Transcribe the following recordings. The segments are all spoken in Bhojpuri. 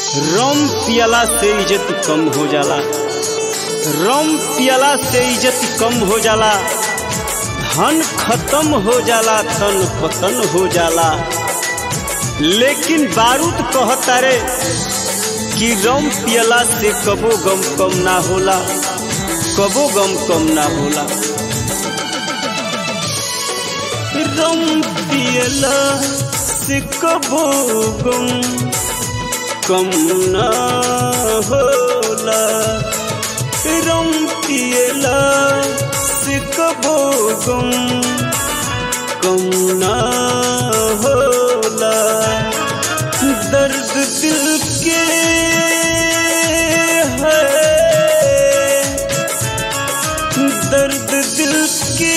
रम पियला से इज्जत कम हो जाला रम पियला से इज्जत कम हो जाला धन खत्म हो जाला तन पतन हो जाला लेकिन बारूद कहता रे कि रम पियला से कबो गम कम ना होला कबो गम कम ना होला रम पियला से कबो गम कम ना होला रम पियला से कबो गम कम ना होला दर्द दिल के है दर्द दिल के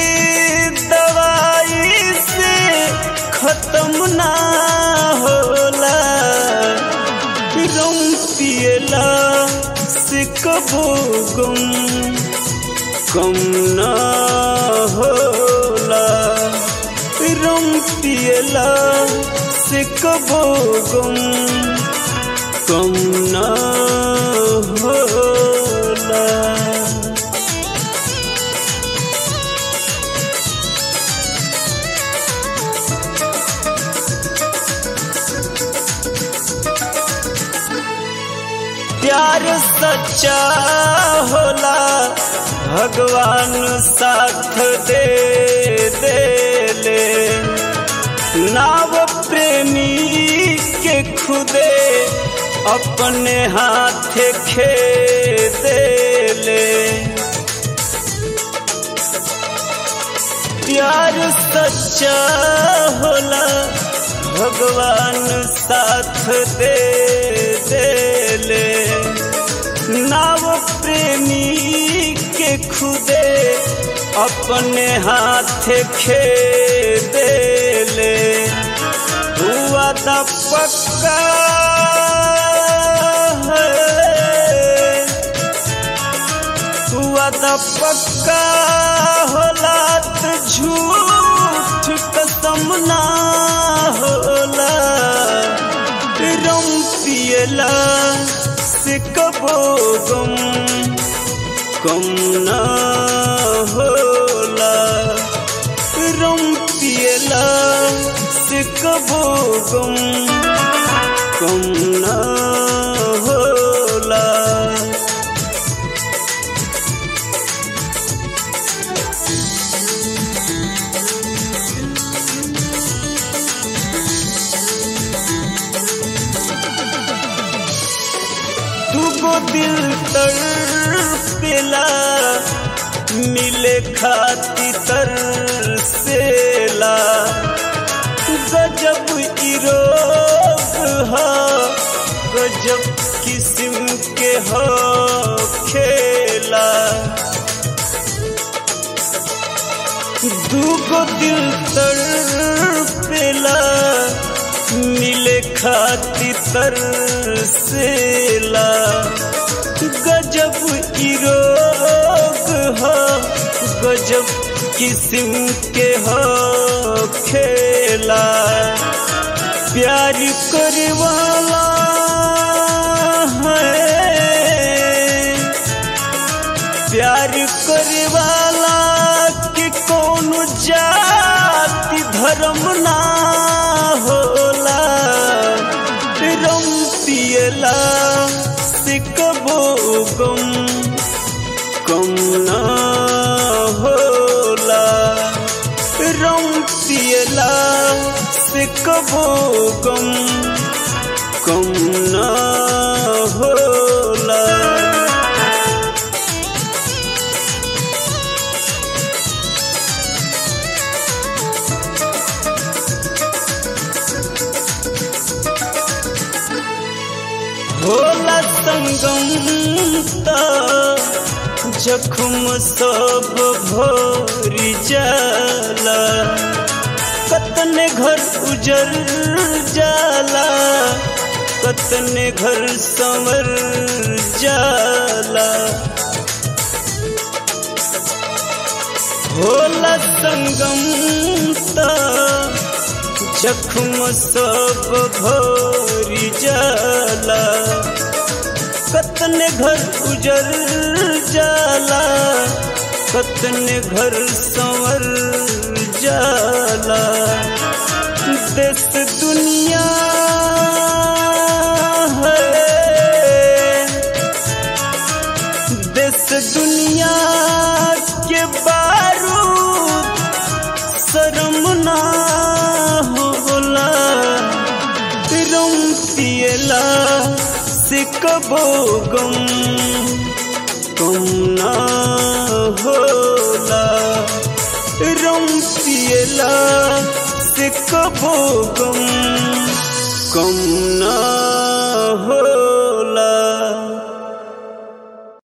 दवाई से खत्म ना होला गम पियला से कबो गम कम ना होला रम पियला से कबो गम कम ना होला प्यार सच्चा होला भगवान साथ दे दे ले नाव प्रेमी के खुदे अपने हाथ खे दे ले प्यार सच्चा होला भगवान साथ दे दे ले नाव प्रेमी के खुदे अपने हाथ खे दे ले हुआ दा पक्का है हुआ दा पक्का होला त झूठ कसम ना होला रम पियला से कबो गम कम ना होला रम पियला से कबो गम कम ना होला तुगो दिल तड़पेला मिले खाती तरसेला गजब इरोग हा गजब किस्म के हो खेला दूगो दिल तड़पेला मिले खाती तरसेला गजब इरोग हो गजब किस्म के हो खेला प्यार करवाला है प्यार करवाला कि कौन जाति धर्म ना होला रम पियला से कबो गम कम ना होला रम पियला से कबो गम कम ना होला होला संगम ता जखम सब भोरी जाला कतने घर उजर जाला कतने घर संवर जाला होला संगम ता जख्म सब भर होई जाला कतने घर उजर जाला कतने घर संवर जाला देश दुनिया है देश दुनिया के बारूद शर्म ना होला रम पियला से कबो गम कम ना होला रम पियला से कबो गम कम ना होला